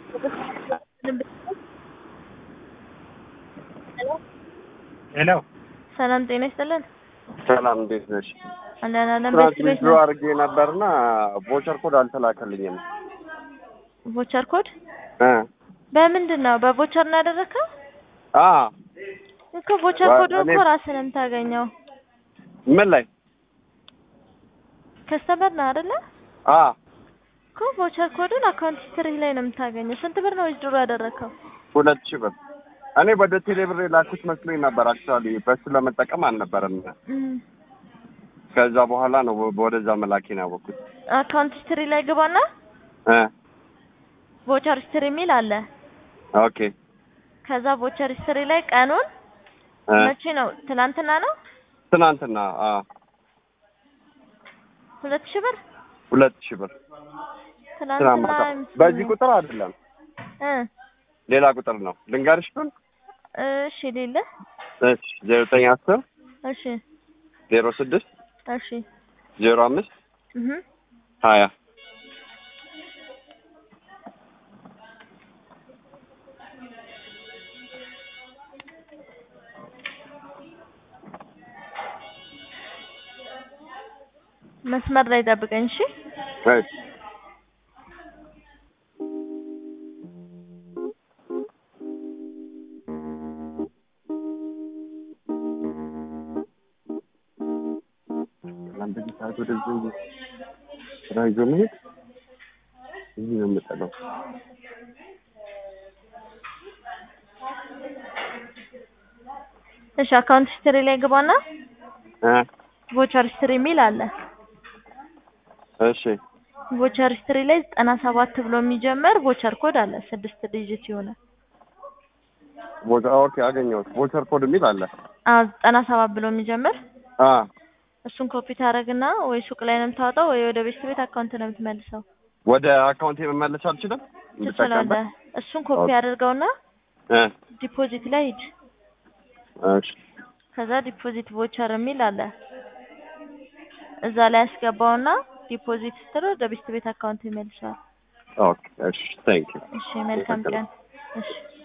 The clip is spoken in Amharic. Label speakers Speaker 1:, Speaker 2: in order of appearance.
Speaker 1: ሄሎ
Speaker 2: ሰላም ጤና ይስጥልን።
Speaker 1: ሰላም እንዴት ነሽ?
Speaker 2: አንዳንድ አለም
Speaker 1: ትናንት
Speaker 2: ቤት ቤት
Speaker 1: ዊዝድሮ አድርጌ ነበርና ቮቸር ኮድ አልተላከልኝም
Speaker 2: ቮቸር ኮድ
Speaker 1: እ
Speaker 2: በምንድን ነው? በቮቸር ነው ያደረግከው?
Speaker 1: አ
Speaker 2: እኮ ቮቸር
Speaker 1: ዋ-
Speaker 2: ኮድ እኮ
Speaker 1: እኔ-
Speaker 2: ራስህ ነው የምታገኘው።
Speaker 1: ምን ላይ
Speaker 2: ከስተመር ነው አይደለ?
Speaker 1: አ
Speaker 2: እኮ ቮቸር ኮድን አካውንት ሂስትሪ ላይ ነው የምታገኘው። ስንት ብር ነው ዊዝድሮ ያደረግከው?
Speaker 1: ሁለት ሺህ ብር እኔ ወደ ቴሌብር የላኩት መስሎኝ ነበር። አክቹዋሊ በሱ ለመጠቀም አልነበረም።
Speaker 2: እም፣
Speaker 1: ከዛ በኋላ ነው ወ- ወደዛ መላኬን ያወቅኩት።
Speaker 2: አካውንት ሂስትሪ ላይ ግባና
Speaker 1: እ
Speaker 2: ቮቸር ሂስትሪ የሚል አለ።
Speaker 1: ኦኬ
Speaker 2: ከዛ ቮቸር ሂስትሪ ላይ ቀኑን
Speaker 1: እ
Speaker 2: መቼ ነው? ትናንትና ነው
Speaker 1: ትናንትና አ
Speaker 2: ሁለት ሺህ ብር
Speaker 1: ሁለት ሺህ ብር ትናንት
Speaker 2: ትናንትና
Speaker 1: ማታ
Speaker 2: ምስል
Speaker 1: በዚህ
Speaker 2: ነው።
Speaker 1: ቁጥር አይደለም
Speaker 2: እ
Speaker 1: ሌላ ቁጥር ነው። ልንገርሽ ግን
Speaker 2: እሺ ሌለ
Speaker 1: እሺ ዜሮ ዘጠኝ አስር
Speaker 2: እሺ
Speaker 1: ዜሮ ስድስት
Speaker 2: እሺ
Speaker 1: ዜሮ አምስት
Speaker 2: እህ
Speaker 1: ሀያ
Speaker 2: መስመር ላይ ጠብቀኝ እሺ።
Speaker 1: እሺ በዚህ ሰዓት ወደዚህ ስራ ይዞ መሄድ እዚህ ነው የምጠለው።
Speaker 2: እሺ አካውንት ሂስትሪ ላይ ግባና
Speaker 1: እ
Speaker 2: ቮቸር ሂስትሪ የሚል አለ።
Speaker 1: እሺ
Speaker 2: ቮቸር ሂስትሪ ላይ ዘጠና ሰባት ብሎ የሚጀምር ቮቸር ኮድ አለ። ስድስት ዲጂት የሆነ
Speaker 1: ቦቻ ኦኬ አገኘሁት። ቮቸር ኮድ የሚል አለ።
Speaker 2: አዎ ዘጠና ሰባት ብሎ የሚጀምር
Speaker 1: አ
Speaker 2: እሱን ኮፒ ታደርግና ወይ ሱቅ ላይ ነው የምታወጣው ወይ ወደ ቤት ቤት አካውንት ነው የምትመልሰው።
Speaker 1: ወደ አካውንቴ መመለስ አልችልም?
Speaker 2: ትችላለህ። እሱን ኮፒ
Speaker 1: ኦኬ።
Speaker 2: አድርገውና
Speaker 1: እ
Speaker 2: ዲፖዚት ላይ ሂድ።
Speaker 1: እሺ
Speaker 2: ከዛ ዲፖዚት ቮቸር የሚል አለ። እዛ ላይ ያስገባውና ዲፖዚት ስትል ወደ ቤት ቤት አካውንት ይመልሰዋል።
Speaker 1: ኦኬ እሺ ታንክ ዩ
Speaker 2: እሺ መልካም ቀን። እሺ